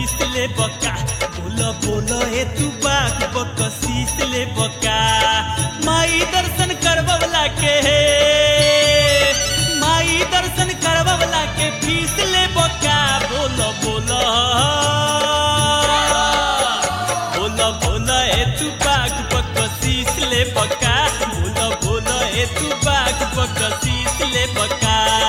शीश ले बका बोल बोल ए तू बाग बक शीश ले बका माई दर्शन करवला के माई दर्शन करवला के फीस ले बका बोल बोल बोल बोल ए तू बाग बक शीश ले बका बोल बोल ए तू बाग बक शीश ले बका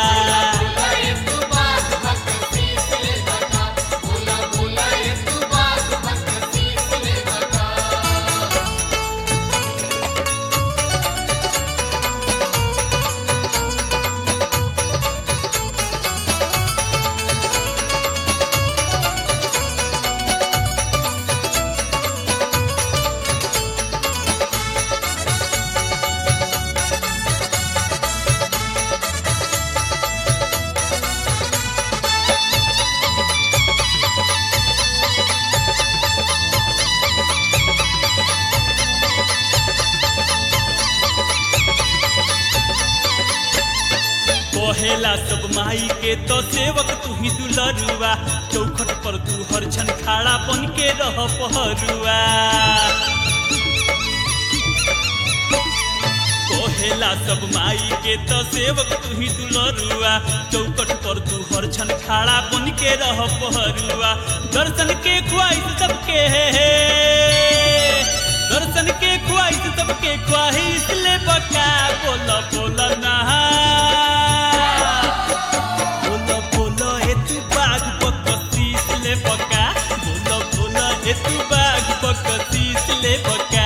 कहेला सब माई के तो सेवक तू ही दुलरुआ चौखट पर तू हर छन खाड़ा बन के रह पहरुआ कहेला सब माई के तो सेवक तू ही दुलरुआ चौखट पर तू हर छन खाड़ा बन के रह पहरुआ दर्शन के ख्वाहिश सबके है दर्शन के ख्वाहिश सबके ख्वाहिश ले बका बोल बोल नहा बोलो बोलो ए तू बाग बकसीस ले बका बोलो बोलो ए तू बाग बकसीस ले बका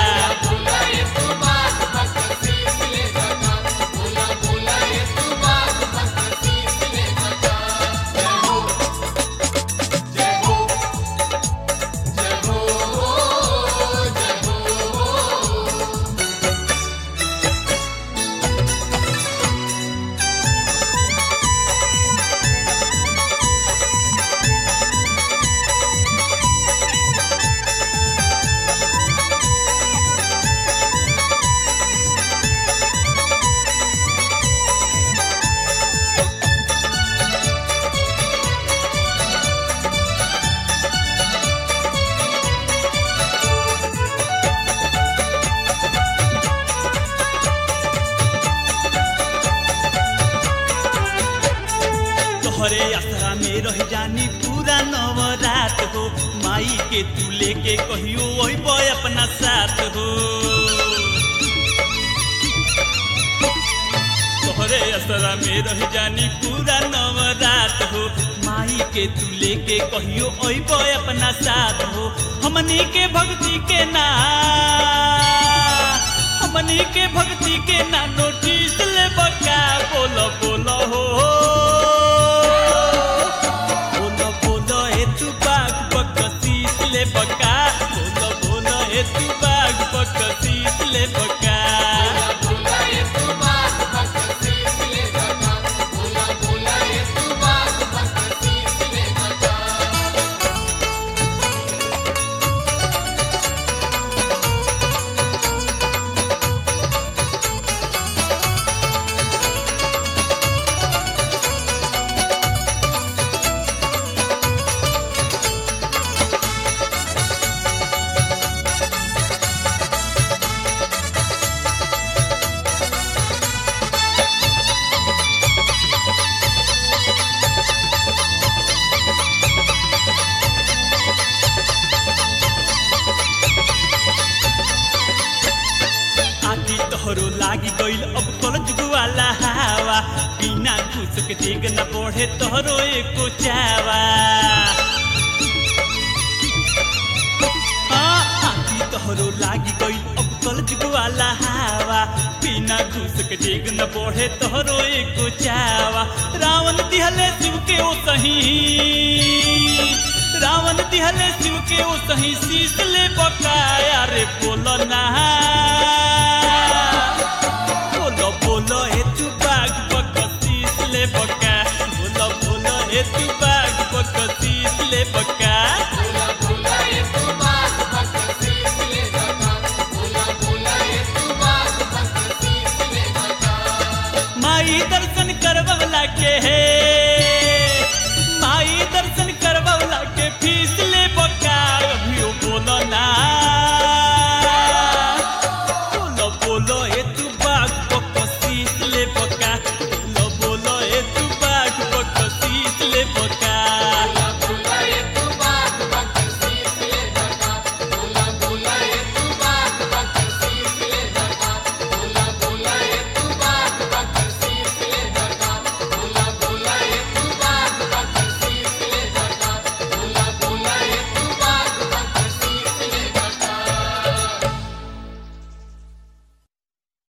तोहरे आसरा में रह जानी पूरा नवरात हो माई के तू लेके कहियो वही बॉय अपना साथ हो तोहरे असरा में रह जानी पूरा नवरात हो माई के तू लेके कहियो ओई बॉय अपना साथ हो हमनी के भक्ति के ना हमनी के भक्ति के ना नोटिस ले बका बोलो बोलो हो बोलो बोलो ए तू बाग बकसीस ले बका बोलो बोलो ए तू बाग बकसीस ले बका आखी तोहरो लागी गईल अब कलजुग वाला हवा बिना घूस के देग न बढ़े तोहरो एको चावा हाँ, आखी तोहरो लागी गईल अब कलजुग वाला हवा बिना घूस के देग न बढ़े तोहरो एको चावा रावण दिहले शिव के ओ सही रावण दिहले शिव के ओ सही शीश ले बकाया रे बोलो ना बोलो बोलो ए तू बाग बकसीस ले बका बोलो बोलो ए तू बाग बकसीस ले बका माई दर्शन करवला के हे